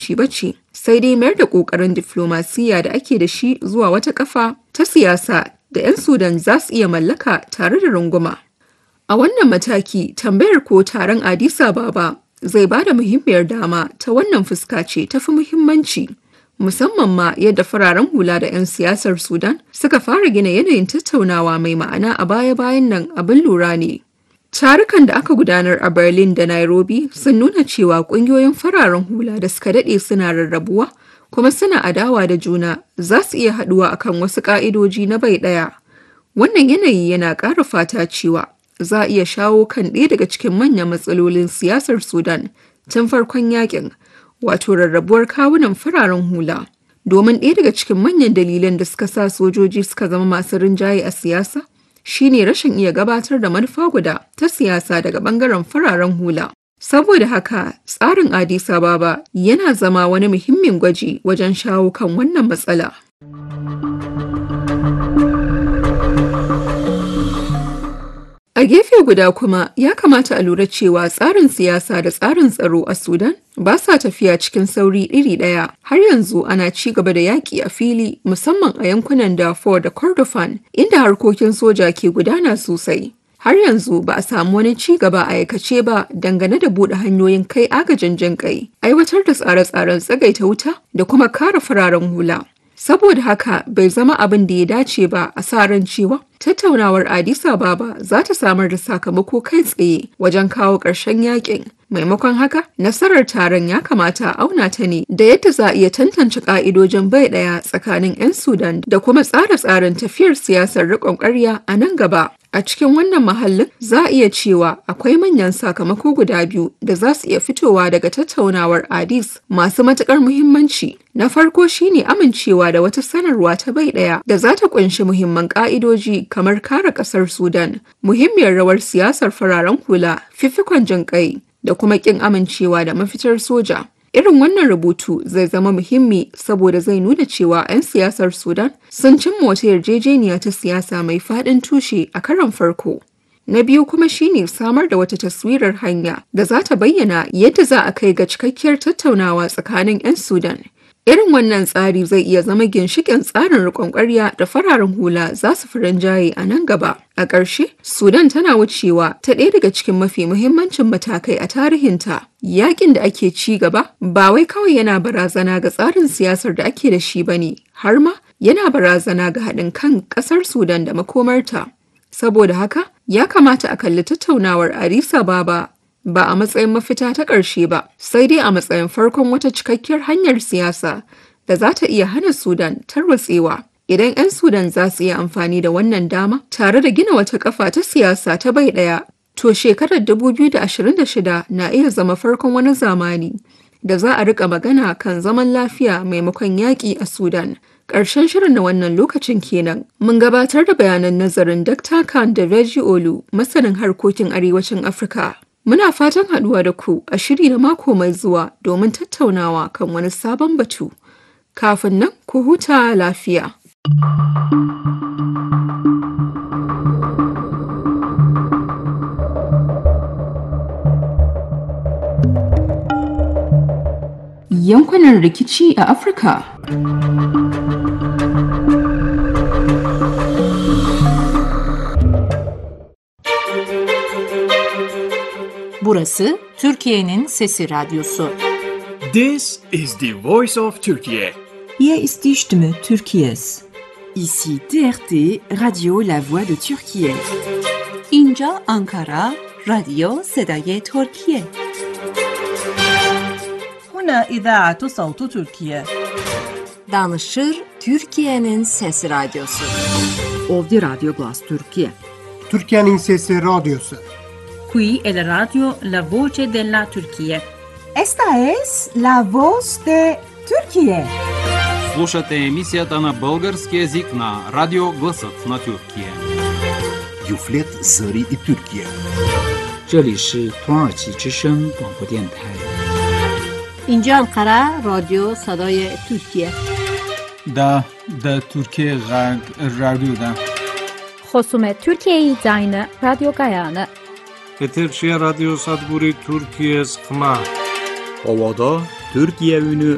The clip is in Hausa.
shi bace sai dai mayar da ƙoƙarin diflomasiyya da ake da shi zuwa wata kafa ta siyasa da 'yan Sudan za su iya mallaka tare da runguma. A wannan mataki tambayar ko taron Addis Ababa zai ba da muhimmiyar dama ta wannan fuska ce tafi muhimmanci. Musamman ma yadda fararen hula da 'yan siyasar Sudan suka fara gina yanayin tattaunawa mai ma'ana a baya-bayan nan abin lura ne. Tarukan da aka gudanar a Berlin da Nairobi sun nuna cewa ƙungiyoyin fararen hula da suka daɗe suna rarrabuwa kuma suna adawa da juna za su iya haɗuwa akan wasu ƙa'idoji na bai ɗaya. Wannan yanayi yana ƙara fata cewa za a iya shawo kan ɗaya daga cikin manyan matsalolin siyasar Sudan tun farkon yakin, wato rarrabuwar kawunan fararen hula. Domin ɗaya daga cikin manyan dalilan da suka sa sojoji suka zama masu rinjaye a siyasa shine rashin iya gabatar da manufa guda ta siyasa daga ɓangaren fararen hula. Saboda haka, tsarin Addis Ababa yana zama wani muhimmin gwaji wajen shawo kan wannan matsala. A gefe guda kuma ya kamata a lura cewa tsarin siyasa da tsarin tsaro a Sudan ba sa tafiya cikin sauri iri ɗaya. Har yanzu ana ci gaba da yaƙi a fili musamman a yankunan Darfur da Kordofan inda harkokin soja ke gudana sosai. Har yanzu ba a samu wani ci gaba a aikace ba dangane da buɗe hanyoyin kai agajin jin kai, aiwatar da tsare-tsaren tsagaita wuta da kuma kare fararen hula. Saboda haka bai zama abin da ya dace ba a sa ran cewa tattaunawar Addis Ababa za ta samar da sakamako kai tsaye wajen kawo ƙarshen yakin. Maimakon haka, nasarar taron ya kamata a auna ta ne da yadda za a iya tantance ƙa'idojin bai ɗaya tsakanin 'yan Sudan da kuma tsare-tsaren tafiyar siyasar riƙon ƙarya a nan gaba. A cikin wannan mahallin za a iya cewa akwai manyan sakamako guda biyu da za su iya fitowa daga tattaunawar Addis masu matuƙar muhimmanci. Na farko shine amincewa da wata sanarwa ta bai ɗaya da za ta ƙunshi muhimman ƙa'idoji kamar kare ƙasar Sudan, muhimmiyar rawar siyasar fararen hula, fifikon jin ƙai da kuma ƙin amincewa da mafitar soja. Irin wannan rubutu zai zama muhimmi saboda zai nuna cewa 'yan siyasar Sudan sun cimma wata yarjejeniya ta siyasa mai faɗin tushe a karon farko. Na biyu kuma shine samar da wata taswirar hanya da za ta bayyana yadda za a kai ga cikakkiyar tattaunawa tsakanin 'yan Sudan. Irin wannan tsari zai iya zama ginshiƙin tsarin riƙon ƙwarya da fararen hula za su fi rinjaye a nan gaba. A ƙarshe, Sudan tana wucewa ta ɗaya daga cikin mafi muhimmancin matakai a tarihinta. Yaƙin da ake ci gaba ba wai kawai yana barazana ga tsarin siyasar da ake da shi ba ne, har ma yana barazana ga haɗin kan ƙasar Sudan da makomarta. Saboda haka, ya kamata a kalli tattaunawar Addis Ababa ba a matsayin mafita ta ƙarshe ba, sai dai a matsayin farkon wata cikakkiyar hanyar siyasa da za ta iya hana Sudan tarwatsewa. Idan 'yan Sudan za su iya amfani da wannan dama tare da gina wata kafa ta siyasa ta bai ɗaya, to shekarar 2026 na iya zama farkon wani zamani da za a rika magana kan zaman lafiya maimakon yaƙi a Sudan. Ƙarshen shirin na wannan lokacin kenan. Mun gabatar da bayanan nazarin Dr. Khan da Reggie Olu, masanin harkokin arewacin Afirka. Muna fatan haɗuwa da ku a shiri na mako mai zuwa domin tattaunawa kan wani sabon batu. Kafin nan ku huta lafiya. Yankunan rikici a Afirka. Burası Türkiye'nin Sesi Radyosu. This is the voice of Turkey. Hier ist die Stimme Türkiye's. Ici TRT Radio La Voix de Turquie. اینجا آنکارا رادیو صدای ترکیه. هنا إذاعة صوت تركيا. Danışır Türkiye'nin Sesi Radyosu. Ovdje Radio Glas Turkije. Türkiye'nin Sesi Radyosu. Qui è la radio La Voce della Turchia. Esta es la voz de Turquie. Слушате емисията на български язик на Радио Гласът на Тюркия. Юфлет Зари и Тюркия. 这里是土耳其之声广播电台。 اینجا انقره رادیو صدای ترکیه دا دا ترکیه غرب رادیو دا خصوم ترکیه زاین رادیو گایانه Eterçiye Radyo Sadburi Türkiye Sıkma Ovada Türkiye Ünü